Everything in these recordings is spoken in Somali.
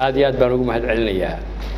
aad iyo aad baan ugu mahad celinayaa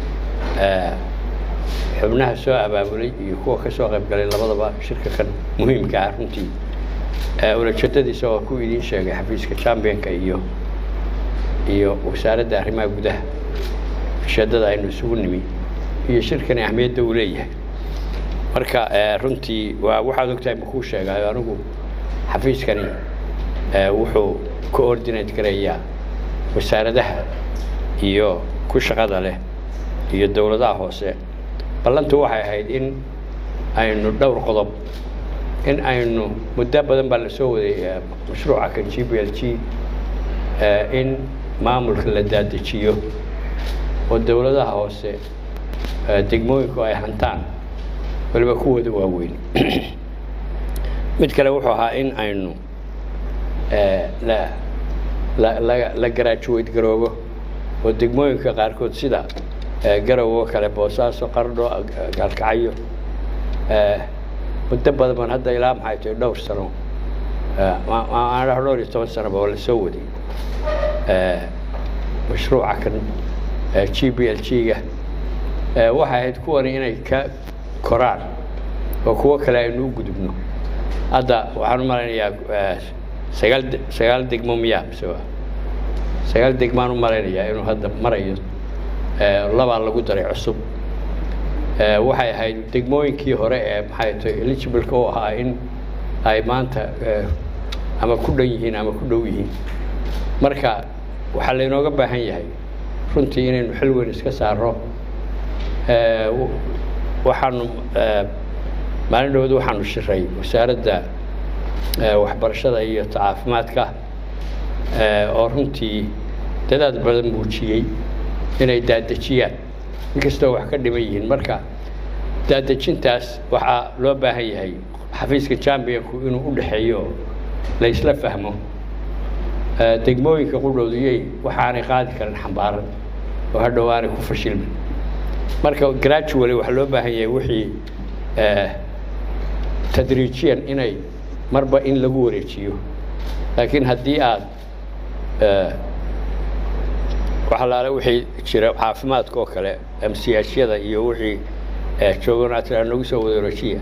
xubnaha soo abaabulay iyo kuwa ka soo qayb galay labadaba shirka kan muhiimka ah runtii ulajeedadiisa waa ku idiin sheegay xafiiska championka iyo iyo wasaaradda arrimaha gudaha ujeeddada aynu isugu nimi iyo shirkani ahmiyadda uu leeyahay marka runtii waa waxaad ogtahay makuu sheegaayo anigu xafiiskani wuxuu coordinate garayaa wasaaradaha iyo ku shaqada leh iyo dowladaha hoose ballantu waxay ahayd in aynu dhowr qodob in aynu muddo badan baa la soo waday mashruuca kan g b l g in maamulka la daadejiyo oo dowladaha hoose degmooyinku ay hantaan waliba kuwooda waaweyn mid kale wuxuu ahaa in aynu la la la la garaajuweyd garoobo oo degmooyinka qaarkood sida garow oo kale boosaaso qardho gaalkacyo muddo badan baan hadda ilaa maxay tahay dhowr sano aan dhowr iyo toban sanoba oo la soo waday mashruuca kan g b l g-ga waxay ahayd kuwani inay ka koraan oo kuwo kale aynu u gudubno hadda waxaan u malaynayaa sagaal sagaal degmo miyaa mise sagaal degmaan u malaynayaa inuu hadda marayo labaa lagu daray cusub waxay ahayd degmooyinkii hore ee maxay tahay eligibleka u ahaa in ay maanta ama ku dhan yihiin ama ku dhow yihiin marka waxaa laynooga baahan yahay runtii inaynu xil weyn iska saaro waxaanu maalin dhowd waxaanu shiray wasaaradda waxbarashada iyo caafimaadka oo runtii dadaad badan muujiyey inay daadejiyaan inkastoo wax ka dhiman yihiin marka daadejintaas waxaa loo baahan yahay xafiiska championku inuu u dhexeeyo la isla fahmo degmooyinka qudhowdiyey waxaanay qaadi karin xambaaran oo hadhow aanay ku fashilmin marka gradually waxaa loo baahan yahay wixii tadriijiyan inay marba in lagu wareejiyo laakiin haddii aad waxalaale wixii jira caafimaadka oo kale amsiyaashyada iyo wixii joogan aad tiraa nagu soo wada wareejiya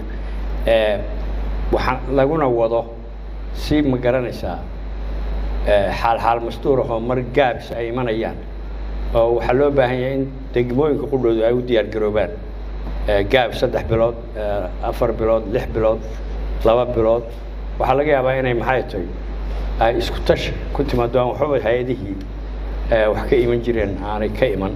waxaa laguna wado si ma garanaysaa xaal xaal mastuurah oo mar gaabis ay imanayaan oo waxaa loo baahan yahay in degmooyinka qudhoodu ay u diyaar garoobaan gaab saddex bilood afar bilood lix bilood laba bilood waxaa laga yaabaa inay maxay tahay ay isku tash ku timaado aan waxbaba hay-adihii wax ka iman jireen aanay ka iman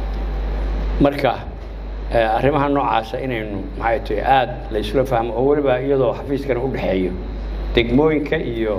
marka arrimaha noocaasa inaynu maxay tahay aada la isula fahmo oo weliba iyadoo xafiiskana u dhexeeyo degmooyinka iyo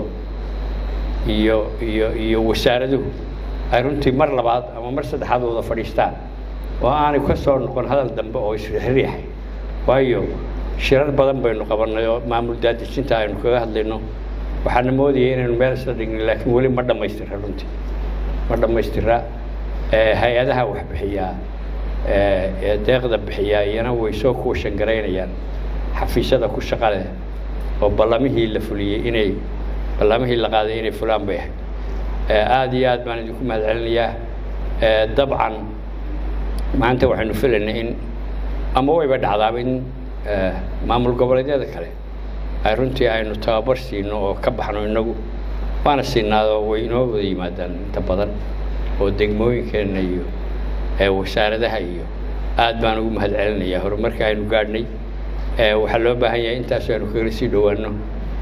iyo iyo iyo wasaaraduhu ay runtii mar labaad ama mar saddexaad wada fadhiistaan oo aanay ka soo noqon hadal dambe oo isriixriixay waayo shirar badan baynu qabannay oo maamul daadejinta aynu kaga hadlayno waxaana moodayay inaynu meel isla dhignin laakiin weli ma dhammaystira runtii ma dhammaystira hay-adaha wax bixiyaa ee deeqda bixiyaa iyana way soo kuwashan garaynayaan xafiisyada ku shaqa leh oo ballamihii la fuliyey inay ballamihii la qaaday inay fulaan bay ahayd aada iyo aad baan idinku mahad celinayaa dabcan maanta waxaynu filaynay in ama wayba dhacdaaba in maamul goboleedyada kale ay runtii aynu tababar siino oo ka baxno innagu waana siinaadoo way inoo wada yimaadaan inta badan oo degmooyinkeenna iyo wasaaradaha iyo aad baan ugu mahad celinayaa horumarka aynu gaadhnay waxaa loo baahan yahay intaas aynu kaga sii dhowaano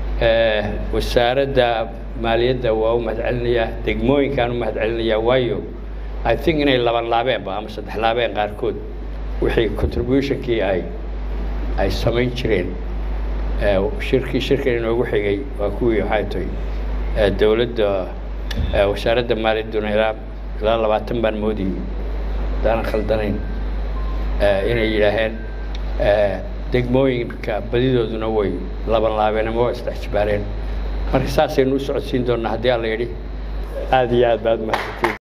wasaaradda maaliyadda waa u mahad celinayaa degmooyinkaan u mahad celinayaa waayo i think inay laban laabeenba ama saddex laabeen qaarkood wixii contributionkii ay ay samayn jireen shirkii shirkan inoogu xigay waa kuwii waxay tahay dowladda wasaaradda maaliyadduna ilaa ilaa labaatan baan moodayay haddaanan khaldanayn inay yidhaaheen degmooyinka badidooduna way laban laabeen ama waa isdhex jibaareen marka saasaynu u socodsiin doonnaa haddii alla yidhi aada iyo aad baad mahadsantiin